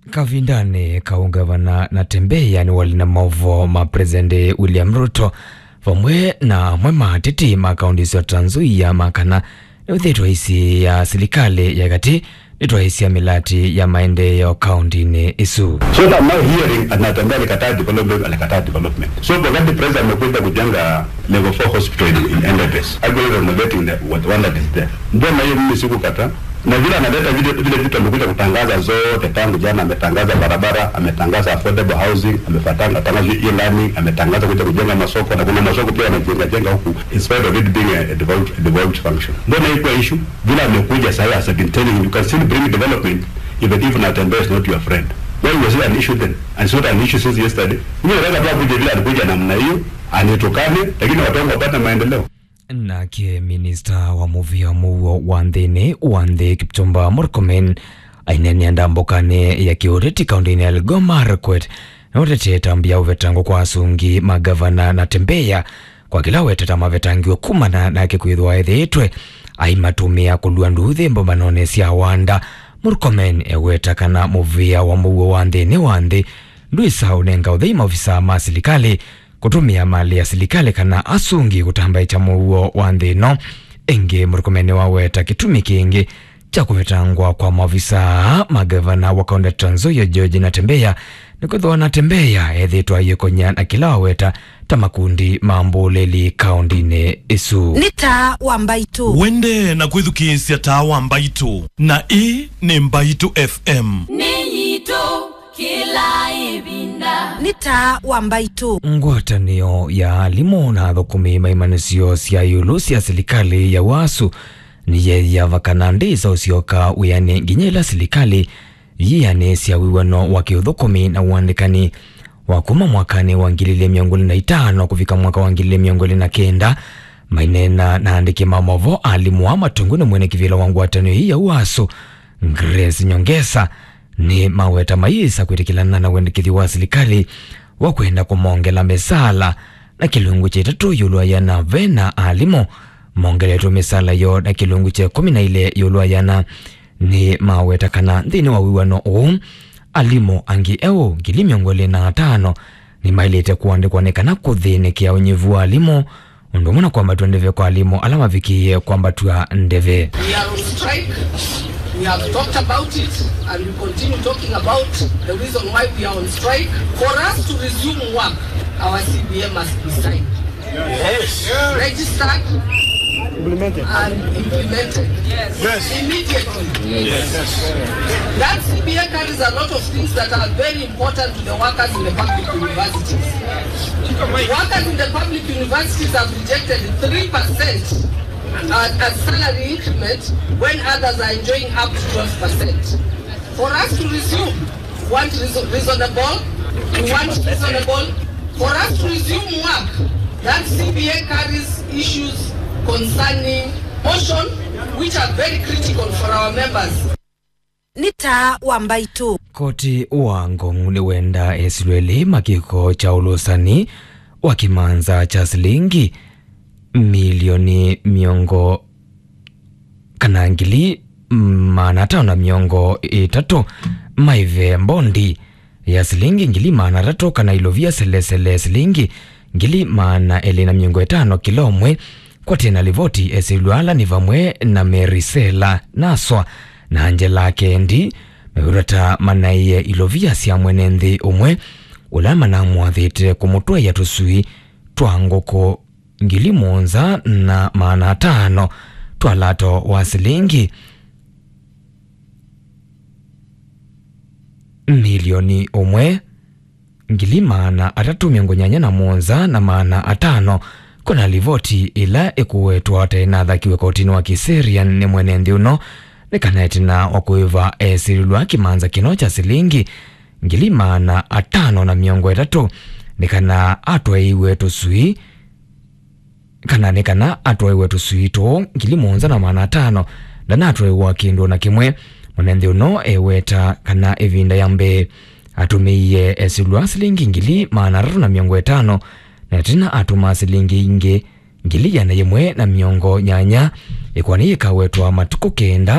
kavindani kaungavana na tembeya ni wali na mavo ma presidenti william ruto vamwe na amwe matiti ma kaunti cia Trans Nzoia makana niwithitwa isi ya silikali ya gati nitwa isi ya milati ya maendeleo kaunti-ini isu So that now hearing anatembea alikataa development alikataa development. So wakati president amekuja kujenga level 4 hospital in, in Endebess, actually renovating the what one that is there. Ndio na hiyo mimi sikukata. Na vile analeta vile vile vitu amekuja kutangaza zote tangu jana ametangaza barabara, ametangaza affordable housing, amefatanga tangazo hiyo learning, ametangaza kuja kujenga masoko na kuna masoko pia anajenga jenga huku in spite of it being a, a devolved, a devolved function. Ndio na hiyo issue vile amekuja sasa has been telling you, you can still bring development even if Natembeya is not your friend. Why was it an issue then? And it's not an issue since yesterday. Mimi nataka tu kuja vile alikuja namna hiyo, anitokane, lakini watu wangu wapate maendeleo. nake minista wa muvia muo wa nthini wa nthi kipchumba murkomen ainenia ndambukani ya kiuriti kaunti-ini ya elgeyo marakwet na utete tambia uvetango kwa asungi magavana na tembeya kwa kila weteta mavetangiwe kumana nake kwithwa ethiitwe aimatumia kulua nduthi mbombanone cia wanda murkomen eweta kana muvia wa muo wa nthini wa nthi ndwisa unenga uthei maofisa ma silikali kutumia mali ya silikali kana asungi kutamba cha muuo wa nthi ino ingi murikomene waweta kitumi kingi cha kuvetangwa kwa maofisa magavana wa kaunti ya Trans Nzoia George Natembeya nikwithwa Natembeya ethitwa yikonya na kila waweta ta makundi ma mbuleli kaunti-ini isu nĩ ta wa mbaitũ wende na kwithukiisya tawa mbaitu na ii ni mbaitu fm nĩnyitũ kĩla ĩvinda nĩ ta wa mbaitũ ngwatanio ya alimu na thukumi maimanisio cia yulu cia silikali ya wasu niyeyava kana ndisa usioka wiani nginya ila silikali yiyani cia wiwano wa kiuthukumi na uandikani wa kuma mwakani wa ngilile miongo na itano kufika mwaka wa ngilile miongo na kenda mainena na andiki mamovo alimu wa matungu ni mwene kivila wa ngwatanio hii ya uasu Grace Nyongesa ni maweta maisa kwitikilana na wendikithi wa silikali wa kwenda kumongela mesala na kilungu cha itatu yulwa yana vena alimo mongeletwe misala yo na kilungu cha kumi na ile yulwa yana ni maweta kana nthini wa wiwano uu alimo angi eu ngili miongo ili na atano ni mailite kuandikwa nikana kuthinikia unyivu wa alimo undu muna kwamba tuendeve kwa alimo alama vikiie kwamba tua ndeve We are on strike. We have talked about it and we continue talking about the reason why we are on strike. For us to resume work, our CBA must be signed. Yes. Registered and implemented. Yes. Immediately. That CBA carries a lot of things that are very important to the workers in the public universities. Workers in the public universities have rejected 3% uh, as salary increment when others are enjoying up to 12%. For us to resume, we want reason- reasonable, we want reasonable. For us to resume work, that CBA carries issues concerning motion, which are very critical for our members. nĩ ta wa mbaitũ koti wa ngong ni wenda esilweli makiko cha ulusani wa kimanza cha silingi milioni miongo kana ngili maana tano na miongo itatu maive mbondi ya silingi ngili maana tatu kana ilovia selesele silingi ngili maana eli na miongo itano kilomwe kwa tena livoti esilwala ni vamwe na merisela naswa na angela kendi meurata manaiye ilovia sia mwene nthi umwe ula manamwathite kumutweya tusui twa ngoko ngili muonza na maana atano twa lato wa silingi milioni umwe ngili maana atatu miongo nyanya na muonza na maana atano kuna livoti ila ikuwetwa tena athakiwe kotini wa kiserian ni mwene nthi uno nikanaetina wakuiva esirilwa kimanza kino cha silingi ngili maana atano na miongo itatu nikana atwaiwe tusui kana nikana atwaiwe tusui two ngili muonza na maana atano ndana atwaiwa kindu na kimwe mwenenthi uno eweta kana ivinda ya mbee atumiie esilwa silingi ngili maana atatu na miongo itano na tina atuma silingi ingi ngili yana yimwe na miongo nyanya ikwani ikawetwa matuku kenda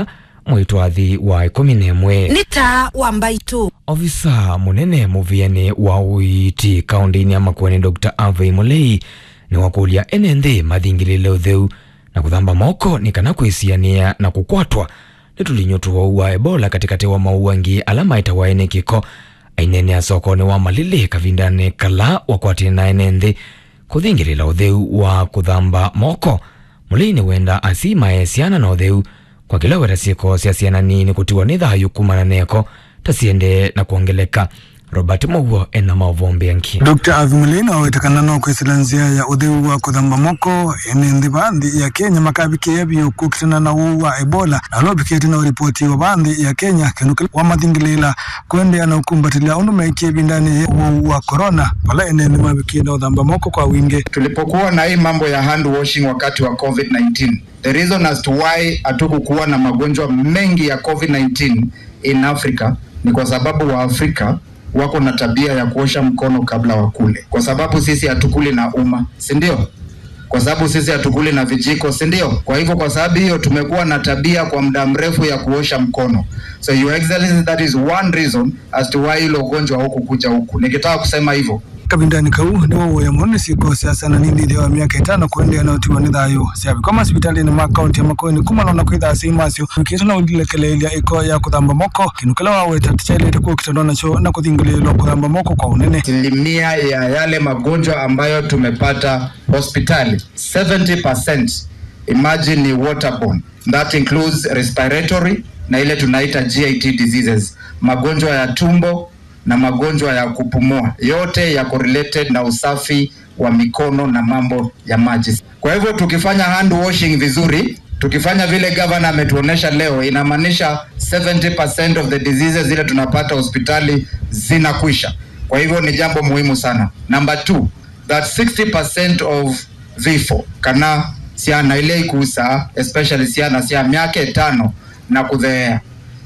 mwitwathi wa ikumi na imwe nĩ ta wa mbaitũ ofisa munene muviani wa uiti kaunti-ini ya makueni dr avei mulei ni wakulia ene nthi mathingilile utheu na kuthamba moko ni kana kwisiania na kukwatwa ni tulinyo tuwau wa ebola katikati wa mauangi ala maitawa ene kiko ainene a sokoni wa malili kavindani kala wakwatini na ene nthi kuthingilila utheu wa kuthamba moko mulei ni wenda asimae siana na utheu kwa kila wera sieko sya siana nini kutiwa ni thayu kumana neko tasiende na kuongeleka robert mouo ena mauvombe anki dr avimulina wawetekana no kwisila nzia ya utheu wa kuthamba moko ene nthi banthi ya kenya makabikia biu kukitana na uu wa ebola na lobikite na uripoti wa banthi ya kenya kindu kila wamathingilila kwendea na ukumbatilia undu meikie bindani uu wa corona pala ene nthi mabikie na uthamba moko kwa wingi tulipokuwa na hii mambo ya hand washing wakati wa covid-19 the reason as to why hatukukuwa na magonjwa mengi ya covid-19 in africa ni kwa sababu wa afrika wako na tabia ya kuosha mkono kabla wakule kwa sababu sisi hatukuli na umma si ndio kwa sababu sisi hatukuli na vijiko si ndio kwa hivyo kwa sababu hiyo tumekuwa na tabia kwa muda mrefu ya kuosha mkono so your excellency that is one reason as to why hilo ugonjwa huku kuja huku nikitaka kusema hivyo kavindani kau ni wauya muno siko siasa na nini thia wa miaka itano kuendea na utiwa ni thayu siavikoma sipitalini ma kaunti ya makueni kumalona kwithaa simasio wikite na ulilekeleelia iko ya kuthamba moko kinu kila waweta tichailite kuukitandwa nacho na kuthingililwa kuthamba moko kwa unene asilimia ya yale magonjwa ambayo tumepata hospitali 70% imagine ni waterborne that includes respiratory na ile tunaita git diseases magonjwa ya tumbo na magonjwa ya kupumua yote yako related na usafi wa mikono na mambo ya maji kwa hivyo tukifanya hand washing vizuri tukifanya vile gavana ametuonesha leo inamaanisha 70% of the diseases zile tunapata hospitali zinakwisha kwa hivyo ni jambo muhimu sana number two that 60% of vifo kana siana ile ikusa especially siana sia miaka tano na kudheea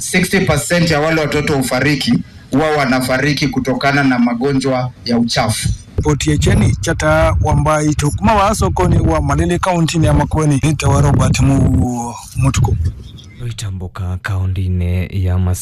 60% ya wale watoto hufariki huwa wanafariki kutokana na magonjwa ya uchafu ripoti ya cheni chata wambai tukuma wa sokoni wa malili kaunti ya makueni nita wa robert mu mutuku itambuka kaunti-ini ya